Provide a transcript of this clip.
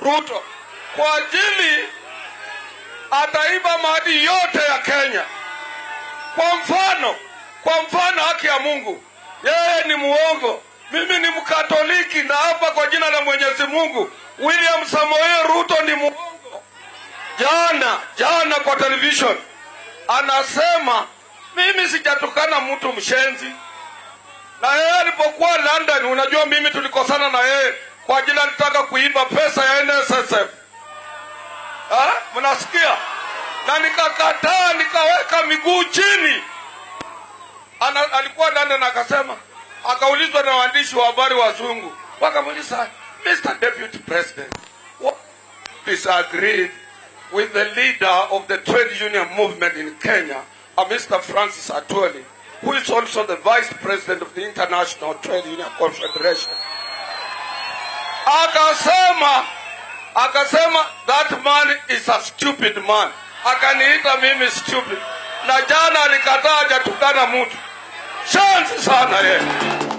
Ruto kwa ajili ataiba mali yote ya Kenya. Kwa mfano, kwa mfano, haki ya Mungu, yeye ni muongo, mimi ni Mkatoliki, na hapa kwa jina la Mwenyezi Mungu, William Samoei Ruto ni muongo. Jana jana kwa television anasema mimi sijatukana mtu mshenzi, na yeye alipokuwa London, unajua mimi tulikosana na yeye kwa ajili alitaka kuiba pesa ya NSSF. Ha? Mnasikia? Na nikakataa nikaweka miguu chini. Ana, alikuwa London akasema, akaulizwa na waandishi wa habari wazungu, wakamuuliza Mr. Deputy President, what disagreed with the leader of the trade union movement in Kenya, uh, Mr. Francis Atwoli, who is also the vice president of the International Trade Union Confederation. Akasema, akasema that man is a stupid man. Akaniita mimi stupid, na jana alikataa hajatukana mtu. Shansi sana yeye.